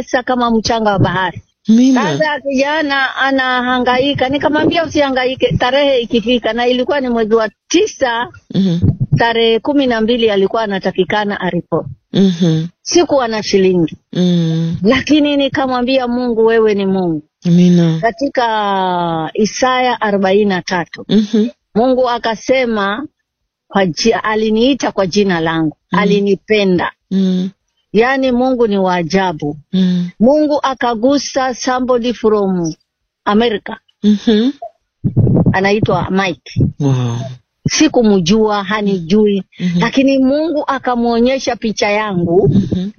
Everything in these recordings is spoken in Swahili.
tisa kama mchanga wa bahari. Amina. Sasa kijana anahangaika, nikamwambia usihangaike, tarehe ikifika, na ilikuwa ni mwezi wa tisa, Mhm. tarehe kumi na mbili alikuwa anatakikana aripoti. Mhm. Sikuwa na shilingi, Mm. lakini nikamwambia Mungu, wewe ni Mungu. Amina. Katika Isaya arobaini na tatu Mhm. Mungu akasema kwa ji, aliniita kwa jina langu Mm. alinipenda. Mm. Yaani Mungu ni wa ajabu. Mm. Mungu akagusa somebody from America Mhm. anaitwa Mike. Wow. Sikumjua, hanijui, Mhm. lakini Mungu akamwonyesha picha yangu, Mhm.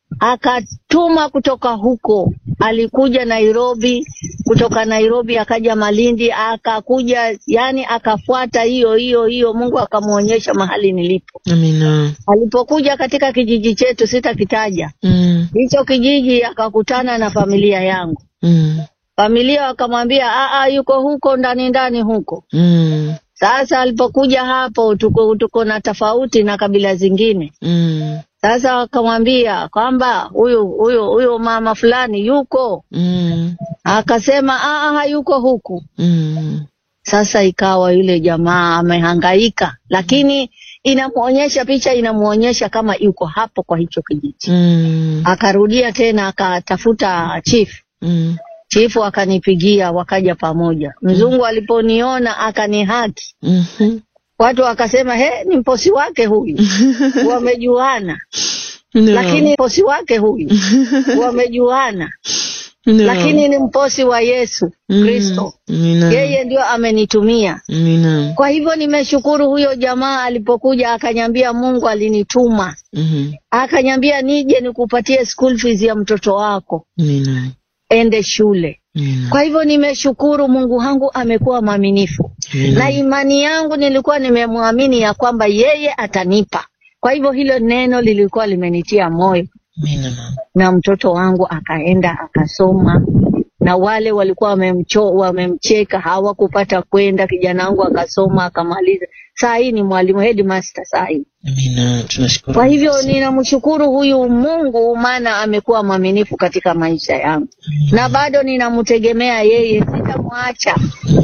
akatuma kutoka huko. Alikuja Nairobi, kutoka Nairobi akaja Malindi, akakuja, yani akafuata hiyo hiyo hiyo. Mungu akamwonyesha mahali nilipo. Amina. Alipokuja katika kijiji chetu, sitakitaja Mm. hicho kijiji, akakutana na familia yangu. Mm. Familia wakamwambia "Aa, yuko huko ndani ndani huko. Mm. Sasa alipokuja hapo, tuko tuko na tofauti na kabila zingine. Mm. Sasa wakamwambia kwamba huyu huyu huyu mama fulani yuko, Mm. akasema "Aa, hayuko huku. Mm. Sasa ikawa yule jamaa amehangaika, lakini inamwonyesha picha, inamwonyesha kama yuko hapo kwa hicho kijiji. Mm. Akarudia tena akatafuta chief Mm. chifu akanipigia, wakaja pamoja. Mzungu aliponiona akanihaki, Mhm. watu wakasema he, ni mposi wake huyu, wamejuana. No. Lakini mposi wake huyu, wamejuana, No. lakini ni mposi wa Yesu Mm. Kristo, Amina. yeye ndio amenitumia. Amina. Kwa hivyo nimeshukuru huyo jamaa alipokuja akanyambia Mungu alinituma, Mhm. akanyambia nije nikupatie school fees ya mtoto wako, Amina. ende shule. Amina. Kwa hivyo nimeshukuru, Mungu wangu amekuwa mwaminifu. Amina. na imani yangu nilikuwa nimemwamini ya kwamba yeye atanipa. Kwa hivyo hilo neno lilikuwa limenitia moyo, Amina, mama. na mtoto wangu akaenda akasoma, na wale walikuwa wamemcho, wamemcheka hawakupata kwenda. Kijana wangu akasoma akamaliza, saa hii ni mwalimu headmaster saa hii. Amina. Tunashukuru. Kwa hivyo ninamshukuru huyu Mungu, maana amekuwa mwaminifu katika maisha yangu, na bado ninamtegemea yeye, sitamwacha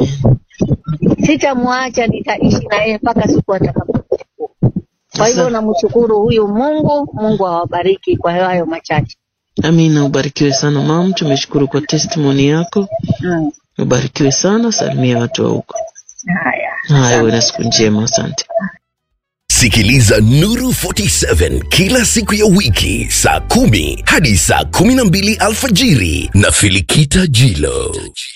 sitamwacha, nitaishi na yeye mpaka siku atakapokufa. Kwa hivyo Sasa- namshukuru huyu Mungu. Mungu awabariki kwa hayo machache. Amina, ubarikiwe sana mam. Tumeshukuru kwa testimony yako, Mm. ubarikiwe sana. Salimia watu wa huko. Haya, Haya, uwe na siku njema. Asante. Sikiliza Nuru 47 kila siku ya wiki saa kumi hadi saa kumi na mbili alfajiri na Filikita Jilo.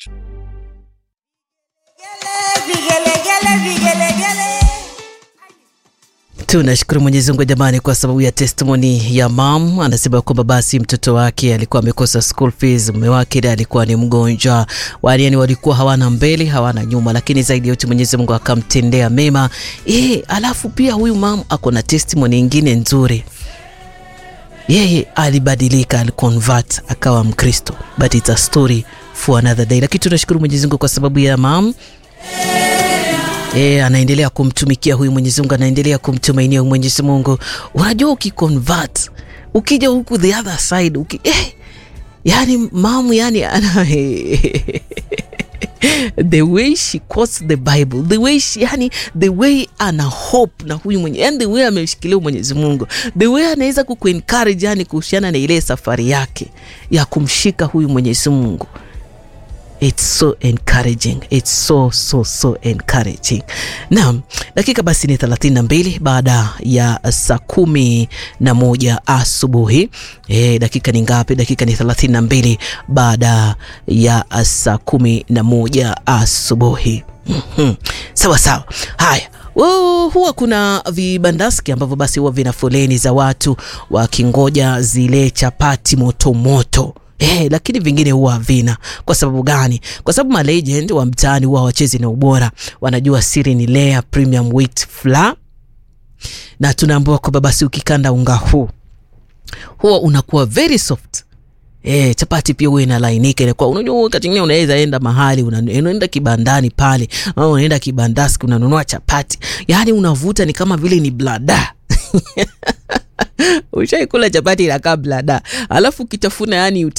Tunashukuru Mwenyezi Mungu jamani, kwa sababu ya testimony ya mam. Anasema kwamba basi mtoto wake alikuwa amekosa school fees, mume wake ndiye alikuwa ni mgonjwa, yani walikuwa hawana mbele hawana nyuma, lakini zaidi ya yote Mwenyezi Mungu akamtendea mema. E, alafu pia huyu mam ako na testimony ingine nzuri yeye alibadilika, aliconvert akawa Mkristo, but it's a story for another day. Lakini tunashukuru Mwenyezi Mungu kwa sababu ya mam E, anaendelea kumtumikia huyu Mwenyezi Mungu, anaendelea kumtumainia huyu Mwenyezi Mungu. Unajua, ukiconvert ukija huku the other side uki, eh, yani mamu yani ana the way she quotes the Bible, the way she, yani the way ana hope na huyu mwenye, yani the way ameshikilia Mwenyezi Mungu, the way anaweza kukuencourage yani kuhusiana na ile safari yake ya kumshika huyu Mwenyezi Mungu. It's so encouraging. It's so so so encouraging. Naam, dakika basi ni 32 baada ya saa kumi na moja asubuhi. E, dakika ni ngapi? Dakika ni 32 baada ya saa kumi na moja asubuhi. Mhm. Sawa sawa. Haya. Wo- huwa kuna vibandaski ambavyo basi huwa vina foleni za watu wakingoja zile chapati moto moto. Eh, lakini vingine huwa havina. Kwa sababu gani? Kwa sababu malegend wa mtaani huwa wachezi na ubora, wanajua siri ni layer premium wheat flour, na tunaambiwa kwamba basi ukikanda unga huu huwa unakuwa very soft. E, chapati pia huwa inalainika inakuwa, unajua wakati mwingine unaweza enda mahali una- unaenda kibandani pale au unaenda kibandaski unanunua chapati, yaani unavuta ni kama vile ni blada ushaikula chapati inakaa blada, alafu ukitafuna yani